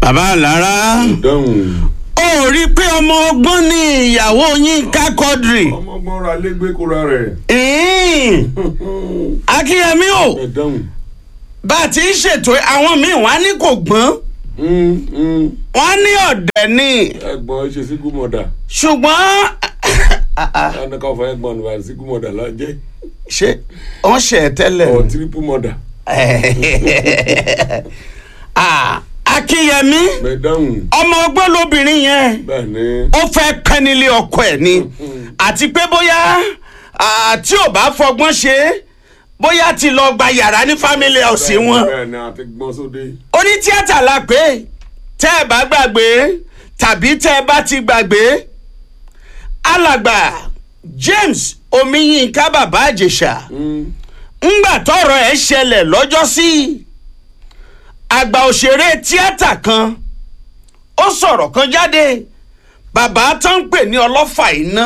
bàbá lára dáhùn ó rí i pé ọmọ ọgbọ́n ní ìyàwó Yínká Quadri ọmọgbọ́n ra légbé kóra rẹ̀ ìhín. akínyẹmí o ẹ dáhùn bá a ti ń ṣètò àwọn míì wọ́n á ní kò gbọ́n wọ́n á ní ọ̀dẹ̀ ni ẹ̀gbọ́n ṣe síkú mọdà ṣùgbọ́n ẹnìkan fún ẹ̀gbọ́n nípa síkú mọdà lájẹ ṣé wọ́n ṣe ẹ̀ tẹ́lẹ̀ ọ tírípù mọdà Ah, akínyẹmí ẹ dáhùn ọmọ ọgbọ́n lóbìnrin yẹn bẹ́ẹ̀ ni ó fẹ́ pẹ́ nílé ọkọ ẹ̀ ni àti pé bóyá ah, tí ò bá fọgbọ́n ṣe é bóyá ti lọ gba yàrá ní family house wọn bẹ́ẹ̀ ni àti gbọ́n sóde onítíátà la pé tẹ́ ẹ bá gbàgbé tàbí tẹ́ ẹ bá ti gbàgbé alàgbà James Omiyinka bàbá Àjèṣà ńgbà tọ́rọ̀ ẹ̀ ṣẹlẹ̀ lọ́jọ́sí àgbà òṣèré tíátà kan ó sọ̀rọ̀ kan jáde bàbá tó ń pè ní ọlọ́fà iná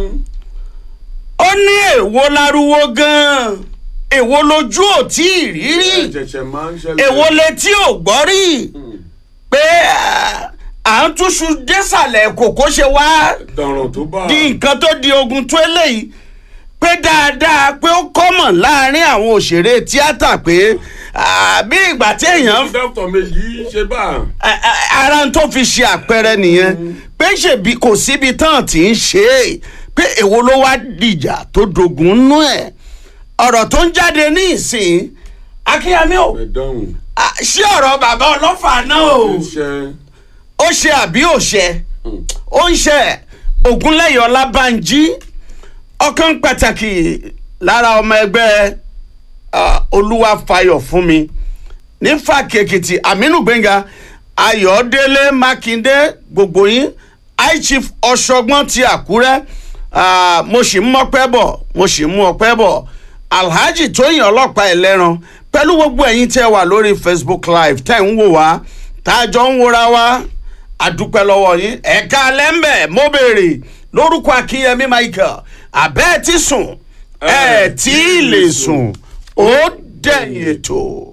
ó ní èwo lárúwó gan-an èwo lójú ò tí ì rí rí ẹ̀jẹ̀ṣẹ̀ máa ń ṣẹlẹ̀ èwo létí ò gbọ́ rí pé ah, à ń túṣu désàlẹ̀ kòkó ṣe wá dọ̀ràn tó bá di nǹkan tó di ogun tó eléyìí pé dáadáa pé ó kọ́mọ̀ láàrin àwọn òṣèré tíátà pé ah, bí ìgbà tí èèyàn dókítà méjì ṣe bá a- a- ara ń tó fi ṣe àpẹẹrẹ nìyẹn pé ṣèbí kò síbi tán tí ń ṣe é pé èwo ló wá dìjà tó dogun nú ẹ̀ ọ̀rọ̀ tó ń jáde ní ìsìn akínyàmí ò ẹ dáhùn Ah, ṣé ọ̀rọ̀ bàbá ọlọ́fà náà o ṣe ó ṣe àbí ò ṣe ó ń ṣe Ògúnlẹ̀yẹ Ọlábánjí ọ̀kan pàtàkì lára ọmọ ẹgbẹ́ ah, Olúwafayọ̀ fún mi ní fàkèkìtì Aminu Gbénga Ayọ̀délé Mákindé gbogbo yín high chief Ọ̀ṣọ́gbọ́n ti Àkúrẹ́ ah, mo sì ń mọ́pẹ́ bọ̀ mo sì ń mú ọpẹ́ bọ̀ Alhaji Tóyìn ọlọ́pàá ẹlẹ́ran pẹ̀lú gbogbo ẹ̀yin tẹ́ wà lórí Facebook live tẹ́ ń wò wá tá a jọ ń wòra wá àdúpẹ́ lọ́wọ́ yín ẹ̀ka lẹ́ńbẹ̀ mo béèrè lórúkọ Akínyẹmí Michael àbẹ́ẹ̀ tí sùn ẹ̀ tí ì lè sùn ó dẹ̀yìn ètò.